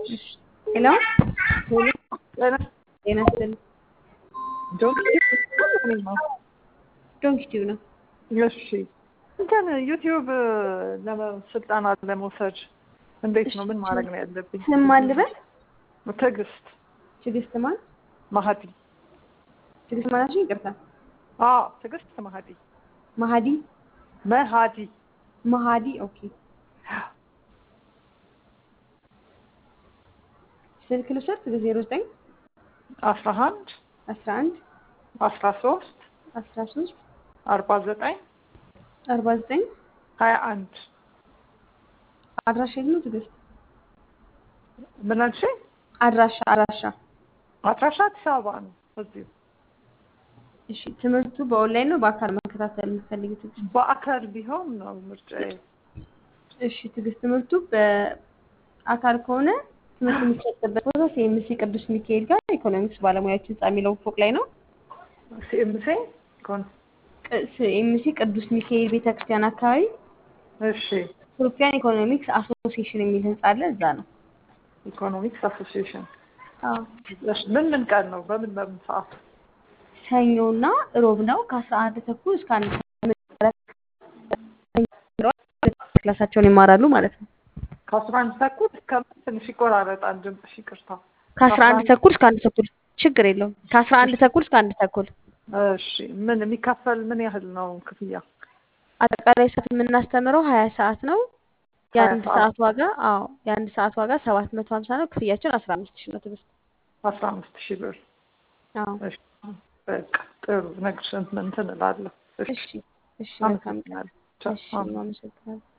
ሄሎ ጤና ይስጥልኝ። ዶንኪ ቲዩብ ነው። እሺ እንትን ዩቲዩብ ስልጠና ለመውሰድ እንዴት ነው? ምን ማድረግ ነው ያለብኝ? ስም ማን ልበል? ትዕግስት ትዕግስት ማን? ማሀዲ። ትዕግስት ማናችን? ይቅርታ አዎ ትዕግስት ማሀዲ። ማሀዲ መሀዲ ማሀዲ። ኦኬ ስልክ ልውሰድ። ዜሮ ዘጠኝ አስራ አንድ አስራ አንድ አስራ ሶስት አስራ ሶስት አርባ ዘጠኝ አርባ ዘጠኝ ሀያ አንድ አድራሻ የት ነው ትዕግስት? ምን አልሽ? አድራሻ አድራሻ አድራሻ አዲስ አበባ ነው እዚሁ። እሺ ትምህርቱ በኦንላይን ነው በአካል መከታተል የምትፈልጊው ትዕግስት? በአካል ቢሆን ነው ምርጫዬ። እሺ ትዕግስት ትምህርቱ በአካል ከሆነ ትምህርት የሚሰጥበት ቦታ ሲኤምሲ ቅዱስ ሚካኤል ጋር ኢኮኖሚክስ ባለሙያዎች ህንጻ የሚለው ፎቅ ላይ ነው። ሲኤምሲ ኮን ሲኤምሲ ቅዱስ ሚካኤል ቤተክርስቲያን አካባቢ እሺ ኢትዮጵያን ኢኮኖሚክስ አሶሲዬሽን የሚል ህንጻ አለ። እዛ ነው። ኢኮኖሚክስ አሶሲዬሽን አዎ እሺ ምን ምን ቀን ነው? በምን በምን ሰዓት? ሰኞና ሮብ ነው ከአስራ አንድ ተኩል እስከ አንድ ክላሳቸውን ይማራሉ ማለት ነው። ከአስራ አንድ ተኩል እስከ ትንሽ ይቆራረጣል ድምፅሽ፣ ይቅርታ። ከአስራ አንድ ተኩል እስከ አንድ ተኩል ችግር የለውም። ከአስራ አንድ ተኩል እስከ አንድ ተኩል እሺ ምን የሚከፈል ምን ያህል ነው ክፍያ? አጠቃላይ ሰዓት የምናስተምረው ሀያ ሰዓት ነው። የአንድ ሰዓት። ሰዓት ዋጋ አዎ የአንድ ሰዓት ዋጋ ሰባት መቶ ሀምሳ ነው። ክፍያችን አስራ አምስት ሺህ ነው ትምህርት አስራ አምስት ሺህ ብር። አዎ እሺ በቃ ጥሩ ነግርሽ እንትን እላለሁ። እሺ እሺ እሺ መልካም ቀን አመሰግናለሁ። ቻው። እሺ አመሰግናለሁ።